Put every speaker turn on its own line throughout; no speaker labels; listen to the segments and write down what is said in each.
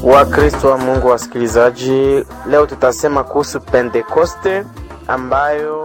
Wakristo wa Mungu wasikilizaji, leo tutasema kuhusu Pentekoste ambayo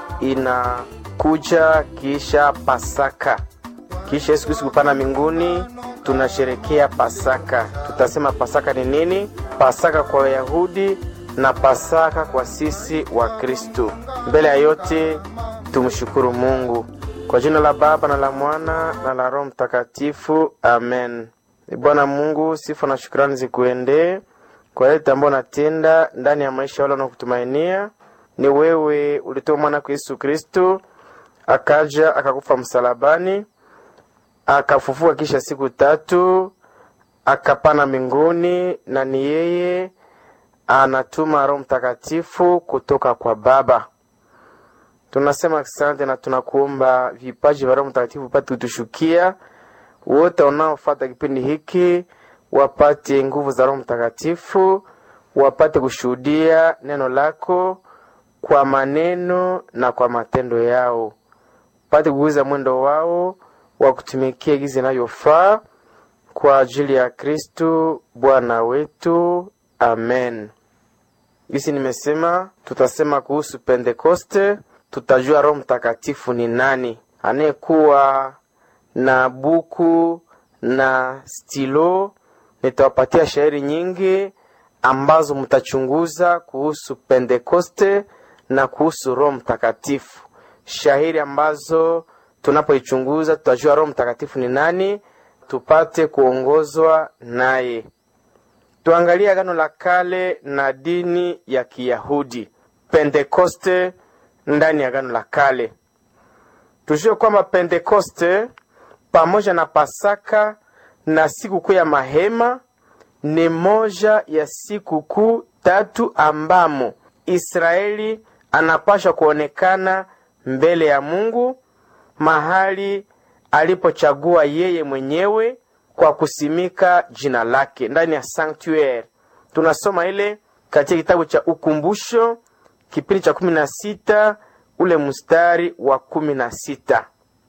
inakuja kisha Pasaka. Kisha Yesu Kristo kupanda mbinguni, tunasherekea Pasaka. Tutasema Pasaka ni nini? Pasaka kwa Wayahudi na Pasaka kwa sisi wa Kristo. Mbele ya yote tumshukuru Mungu kwa jina la Baba na la Mwana na la Roho Mtakatifu, amen. Bwana Mungu, sifa na shukrani zikuendee kwa yote ambayo unatenda ndani ya maisha wale wanaokutumainia. Ni wewe ulitoa mwana kwa Yesu Kristo, akaja akakufa msalabani, akafufuka kisha siku tatu, akapana mbinguni, na ni yeye anatuma Roho Mtakatifu kutoka kwa Baba. Tunasema asante na tunakuomba vipaji vya Roho Mtakatifu pate kutushukia wote wanaofata kipindi hiki wapate nguvu za Roho Mtakatifu, wapate kushuhudia neno lako kwa maneno na kwa matendo yao, pate kuguza mwendo wao wa kutumikia gizi inayofaa kwa ajili ya Kristu Bwana wetu, amen. Gisi nimesema tutasema kuhusu Pentekoste, tutajua Roho Mtakatifu ni nani anayekuwa na buku na stilo. Nitawapatia shairi nyingi ambazo mtachunguza kuhusu Pentekoste na kuhusu Roho Mtakatifu, shairi ambazo tunapoichunguza tutajua Roho Mtakatifu ni nani, tupate kuongozwa naye. Tuangalie Agano la Kale na dini ya Kiyahudi. Pentekoste ndani ya Agano la Kale, tujue kwamba Pentekoste pamoja na Pasaka na sikukuu ya mahema ni moja ya sikukuu tatu ambamo Israeli anapaswa kuonekana mbele ya Mungu mahali alipochagua yeye mwenyewe kwa kusimika jina lake ndani ya sanctuary. Tunasoma ile katika kitabu cha Ukumbusho kipindi cha kumi na sita ule mstari wa kumi na sita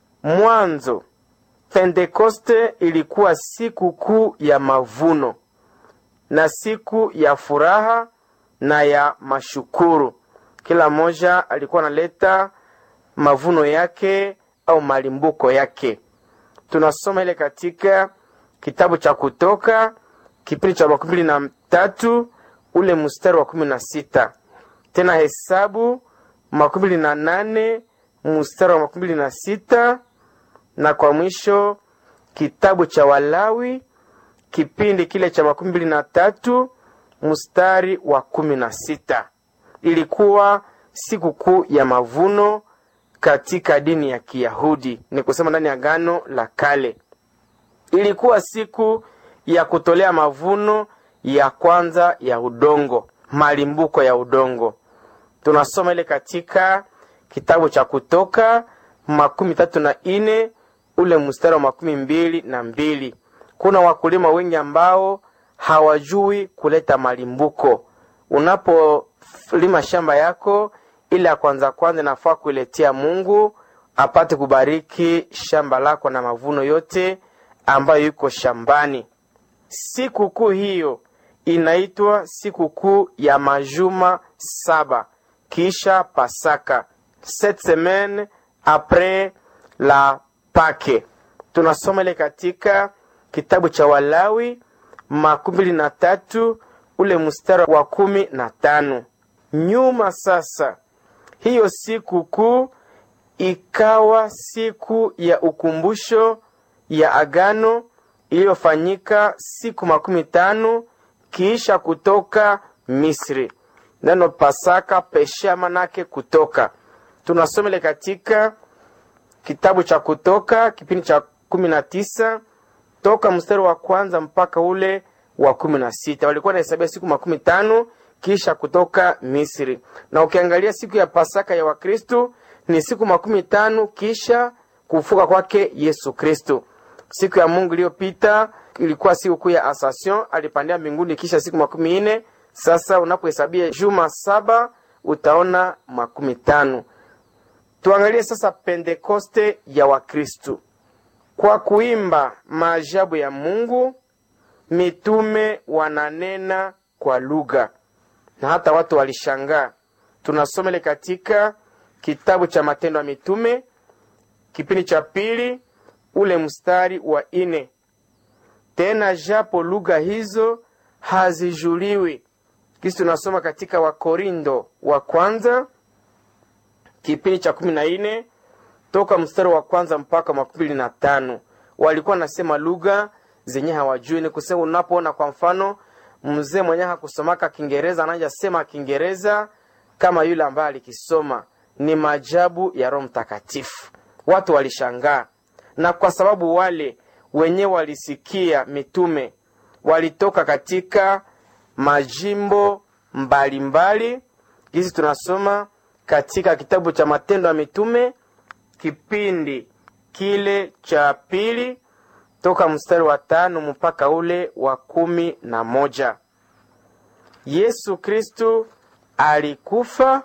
Mwanzo Pentekoste ilikuwa siku kuu ya mavuno na siku ya furaha na ya mashukuru. Kila mmoja alikuwa analeta mavuno yake au malimbuko yake. Tunasoma ile katika kitabu cha Kutoka kipindi cha makumi mbili na tatu ule mstari wa kumi na sita tena Hesabu makumi mbili na nane mstari wa makumi mbili na sita na kwa mwisho kitabu cha Walawi kipindi kile cha makumi mbili na tatu mstari wa kumi na sita ilikuwa sikukuu ya mavuno katika dini ya Kiyahudi, ni kusema ndani ya Agano la Kale. Ilikuwa siku ya kutolea mavuno ya kwanza ya udongo, malimbuko ya udongo. Tunasoma ile katika kitabu cha Kutoka makumi tatu na ine ule mstari wa makumi mbili na mbili. Kuna wakulima wengi ambao hawajui kuleta malimbuko. Unapolima shamba yako, ile ya kwanza kwanza inafaa kuiletea Mungu apate kubariki shamba lako na mavuno yote ambayo yuko shambani. Sikukuu hiyo inaitwa sikukuu ya majuma saba kisha Pasaka, sept semaines apres la Pake. Tunasoma ile katika kitabu cha Walawi makumi mbili na tatu ule mstari wa kumi na tano. Nyuma sasa, hiyo siku kuu ikawa siku ya ukumbusho ya agano iliyofanyika siku makumi tano kiisha kutoka Misri. Neno Pasaka pesha manake kutoka. Tunasoma ile katika kitabu cha Kutoka kipindi cha kumi na tisa toka mstari wa kwanza mpaka ule wa kumi na sita walikuwa nahesabia siku makumi tano kisha kutoka Misri. Na ukiangalia siku ya Pasaka ya Wakristu ni siku makumi tano kisha kufuka kwake Yesu Kristu. Siku ya Mungu iliyopita ilikuwa siku kuu ya Ascension, alipandia mbinguni kisha siku makumi ine. Sasa unapohesabia juma saba utaona makumi tano. Tuangalie sasa Pentekoste ya Wakristu kwa kuimba maajabu ya Mungu mitume wananena kwa lugha, na hata watu walishangaa. Tunasomele katika kitabu cha Matendo ya Mitume kipindi cha pili ule mstari wa ine. Tena japo lugha hizo hazijuliwi. Kisi tunasoma katika Wakorindo wa kwanza kipindi cha kumi na ine toka mstari wa kwanza mpaka makumi na tano walikuwa nasema lugha zenye hawajui. Ni kusema unapoona kwa mfano mzee mwenye hakusomaka Kiingereza anaja sema Kiingereza kama yule ambaye alikisoma, ni maajabu ya Roho Mtakatifu. Watu walishangaa, na kwa sababu wale wenye walisikia mitume walitoka katika majimbo mbalimbali, hizi tunasoma katika kitabu cha Matendo ya Mitume kipindi kile cha pili toka mstari wa tano mpaka ule wa kumi na moja. Yesu Kristu alikufa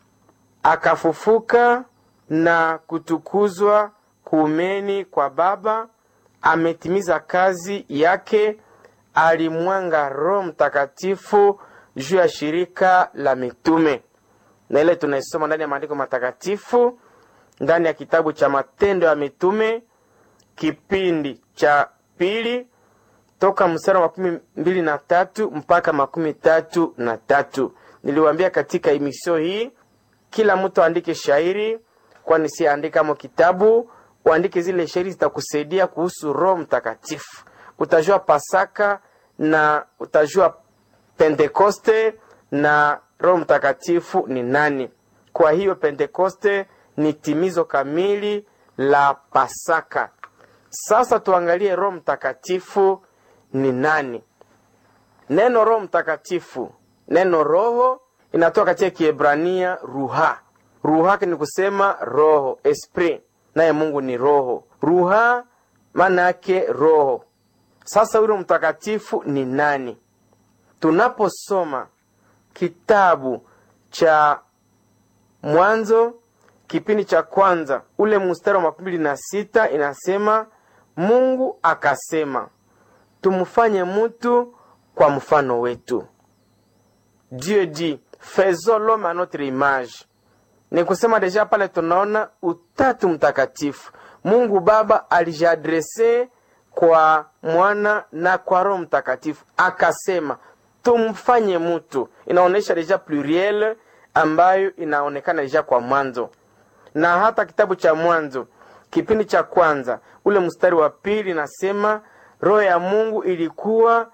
akafufuka na kutukuzwa kuumeni kwa Baba, ametimiza kazi yake, alimwanga Roho Mtakatifu juu ya shirika la mitume, na ile tunaisoma ndani ya maandiko matakatifu ndani ya kitabu cha Matendo ya Mitume kipindi cha pili toka mstari wa makumi mbili na tatu mpaka makumi tatu na tatu. Niliwaambia katika emisio hii kila mtu aandike shairi, kwani si andika mo kitabu, uandike zile shairi zitakusaidia kuhusu Roho Mtakatifu. Utajua Pasaka na utajua Pentekoste na Roho Mtakatifu ni nani. Kwa hiyo Pentekoste ni timizo kamili la Pasaka. Sasa tuangalie Roho Mtakatifu ni nani? Neno Roho Mtakatifu, neno roho inatoka katika Kiebrania ruha. Ruha ni kusema roho, esprit, naye Mungu ni roho. Ruha maana yake roho. Sasa huyo mtakatifu ni nani? Tunaposoma kitabu cha Mwanzo kipindi cha kwanza ule mstari wa makumi mbili na sita inasema Mungu akasema tumfanye mtu kwa mfano wetu. Dieu dit faisons l'homme a notre image. Ni kusema deja pale tunaona utatu mtakatifu. Mungu Baba alijiadrese kwa mwana na kwa Roho Mtakatifu akasema tumfanye mtu. Inaonyesha deja pluriel ambayo inaonekana deja kwa mwanzo, na hata kitabu cha Mwanzo kipindi cha kwanza ule mstari wa pili nasema roho ya Mungu ilikuwa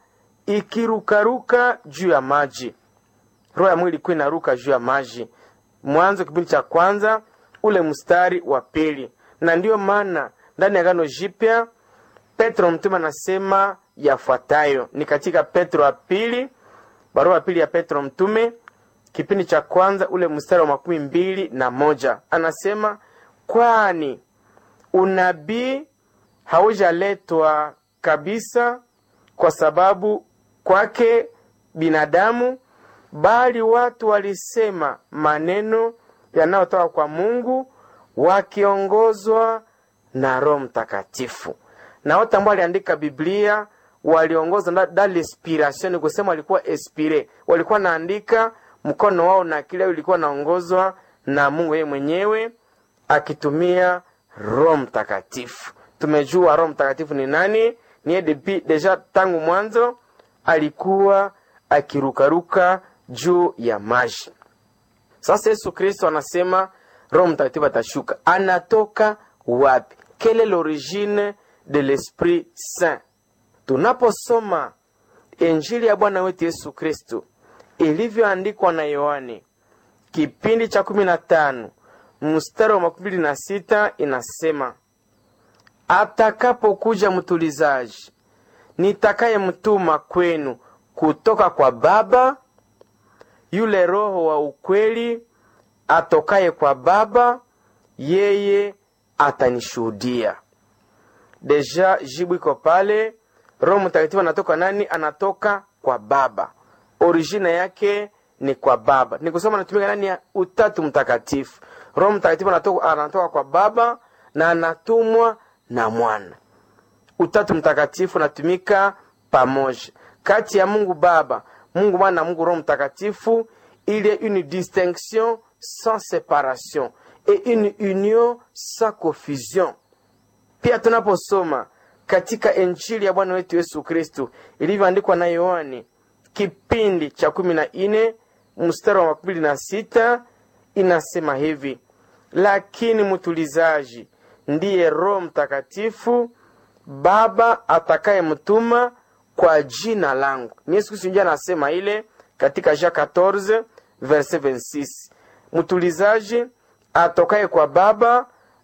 ikirukaruka juu ya maji. Roho ya Mungu ilikuwa inaruka juu ya maji. Mwanzo kipindi cha kwanza ule mstari wa pili. Na ndiyo maana ndani ya Agano Jipya Petro mtume anasema yafuatayo, ni katika Petro wa pili, barua ya pili ya Petro mtume kipindi cha kwanza ule mstari wa makumi mbili na moja anasema kwani unabii haujaletwa kabisa kwa sababu kwake binadamu, bali watu walisema maneno yanayotoka kwa Mungu wakiongozwa na Roho Mtakatifu. Na wote ambao waliandika Biblia waliongozwa da l'inspiration, kusema walikuwa inspire, walikuwa naandika mkono wao na akili yao ilikuwa naongozwa na Mungu yeye mwenyewe akitumia Roho Mtakatifu. Tumejua Roho Mtakatifu ni nani? Ni deja tangu mwanzo alikuwa akirukaruka juu ya maji. Sasa Yesu Kristo anasema Roho Mtakatifu atashuka, anatoka wapi? Quelle est l'origine de l'Esprit Saint? Tunaposoma Injili ya Bwana wetu Yesu Kristo ilivyoandikwa na Yohane kipindi cha kumi na tano mstari wa makumi mbili na sita inasema atakapokuja mtulizaji nitakayemtuma kwenu kutoka kwa Baba, yule Roho wa ukweli atokaye kwa Baba, yeye atanishuhudia. Deja jibu iko pale. Roho Mtakatifu anatoka nani? Anatoka kwa Baba, origine yake ni kwa Baba. Ni kusema anatumika nani ya Utatu Mtakatifu. Roho Mtakatifu anatoka, anatoka kwa Baba na anatumwa na Mwana. Utatu Mtakatifu anatumika pamoja kati ya mungu baba mungu mwana na mungu roho mtakatifu il y a une distinction sans séparation et une union sans confusion pia tunaposoma katika injili ya bwana wetu yesu kristu ilivyoandikwa na yohane kipindi cha kumi na nne mstari wa makumi mbili na sita inasema hivi lakini mtulizaji ndiye roho mtakatifu baba atakayemtuma kwa jina langu ni yesu kristu ndio anasema ile katika jean 14 verset 26 mtulizaji atokaye kwa baba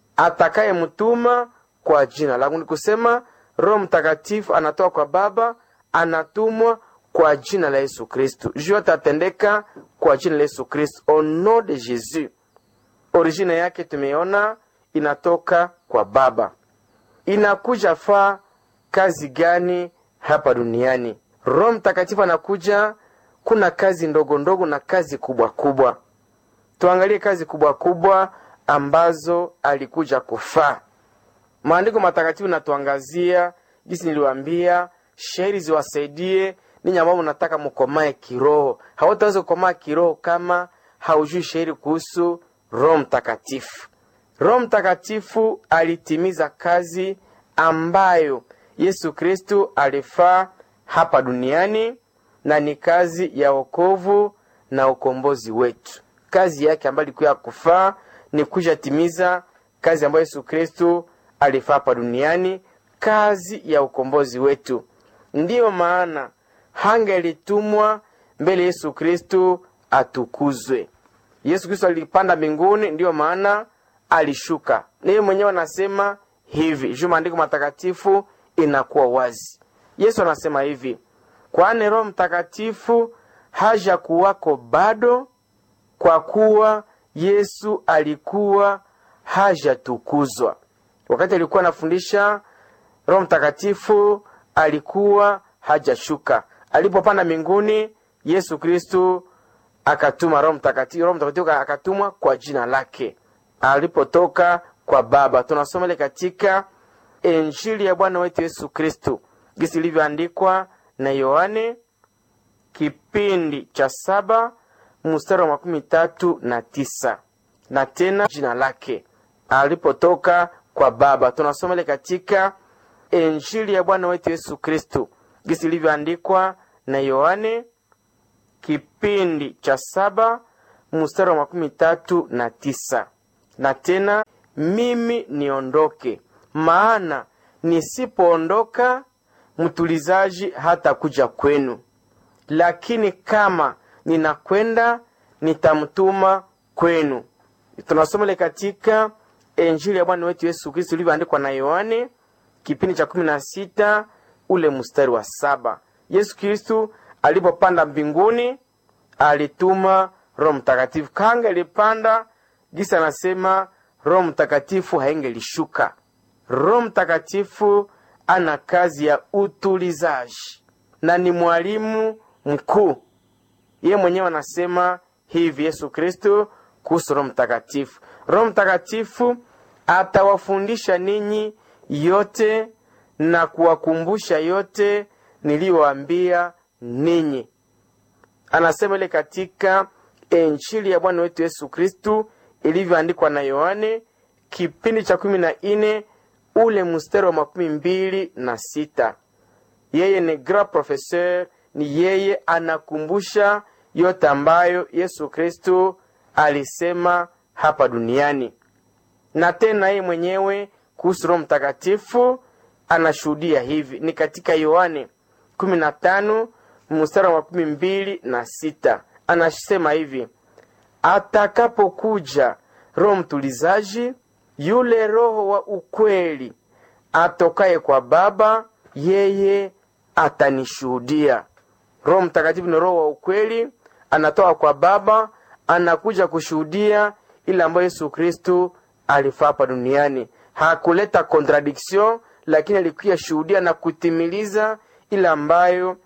atakayemtuma kwa jina langu ni kusema roho mtakatifu anatoka kwa baba anatumwa kwa jina la yesu kristu juu yote atendeka kwa jina la yesu kristu au nom de jesus origine yake tumeona inatoka kwa baba inakuja faa kazi gani hapa duniani roho mtakatifu anakuja kuna kazi ndogo ndogo na kazi kubwa kubwa tuangalie kazi kubwa kubwa ambazo alikuja kufaa maandiko matakatifu natuangazia jinsi niliwambia sheri ziwasaidie ninyi ambao mnataka mkomae kiroho hawataweza kukomaa kiroho kama haujui sheri kuhusu roho mtakatifu roho mtakatifu alitimiza kazi ambayo yesu kristu alifaa hapa duniani na ni kazi ya wokovu na ukombozi wetu kazi yake ambayo ilikuwa ya kufaa ni kuja timiza kazi ambayo yesu kristu alifaa hapa duniani kazi ya ukombozi wetu ndiyo maana hangelitumwa mbele yesu kristu atukuzwe yesu kristo alipanda mbinguni ndiyo maana alishuka niye mwenyewe anasema hivi juu maandiko matakatifu inakuwa wazi yesu anasema hivi kwani roho mtakatifu haja kuwako bado kwa kuwa yesu alikuwa hajatukuzwa wakati alikuwa anafundisha roho mtakatifu alikuwa hajashuka alipopanda mbinguni yesu kristu akatuma roho mtakatifu roho mtakatifu akatumwa kwa jina lake alipotoka kwa baba tunasoma ile katika injili ya bwana wetu yesu kristu gisi ilivyoandikwa na yohane kipindi cha saba mstari wa makumi tatu na tisa na tena jina lake alipotoka kwa baba tunasoma ile katika injili ya bwana wetu yesu kristu gisi ilivyoandikwa na yohane kipindi cha saba mstari wa makumi tatu na tisa na tena mimi niondoke maana nisipoondoka mtulizaji hata kuja kwenu lakini kama ninakwenda nitamtuma kwenu tunasoma ile katika injili ya bwana wetu yesu kristo ilivyoandikwa na yohane kipindi cha kumi na sita ule mstari wa saba yesu kristu alipopanda mbinguni alituma roho mtakatifu kanga ilipanda gisa anasema roho mtakatifu haingelishuka roho mtakatifu ana kazi ya utulizaji na ni mwalimu mkuu ye mwenyewe anasema hivi yesu kristo kuhusu roho mtakatifu roho mtakatifu atawafundisha ninyi yote na kuwakumbusha yote niliyoambia ninyi anasema ile katika injili ya bwana wetu yesu kristu ilivyoandikwa na yohane kipindi cha kumi na nne ule mstari wa makumi mbili na sita yeye ni grand professeur ni yeye anakumbusha yote ambayo yesu kristu alisema hapa duniani na tena yeye mwenyewe kuhusu roho mtakatifu anashuhudia hivi ni katika yohane 15 mstari wa makumi mbili na sita anasema hivi atakapokuja roho mtulizaji yule roho wa ukweli atokaye kwa baba yeye atanishuhudia roho mtakatifu ni roho wa ukweli anatoka kwa baba anakuja kushuhudia ile ambayo yesu kristu alifaa hapa duniani hakuleta contradiction lakini alikuya shuhudia na kutimiliza ile ambayo